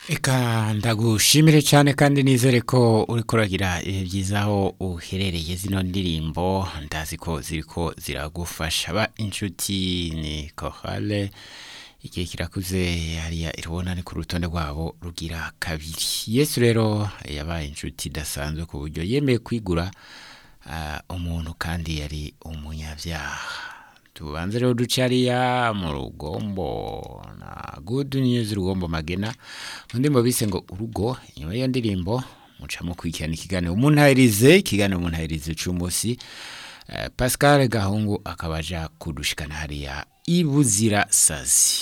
Eka ndagushimire cyane kandi nizere ko uri kuragira ibihe byiza aho uherereye zino ndirimbo ndazi ko ziri ko ziragufasha ba inshuti ni kohale igihe kirakuze hariya irubona ni ku rutonde rwabo rugira kabiri yesu rero yabaye inshuti idasanzwe ku buryo yemeye kwigura ah, umuntu kandi yari umunyabyaha tubanze rero duce hariya mu rugombo na good news rugombo magena undi mu bise ngo urugo inyuma y'iyo ndirimbo mucamo kurikirana ikiganiro umuntahirize ikiganiro umuntahirize cy'umunsi Eh, pascal gahungu akabaja kudushikana hariya ibuzira sazi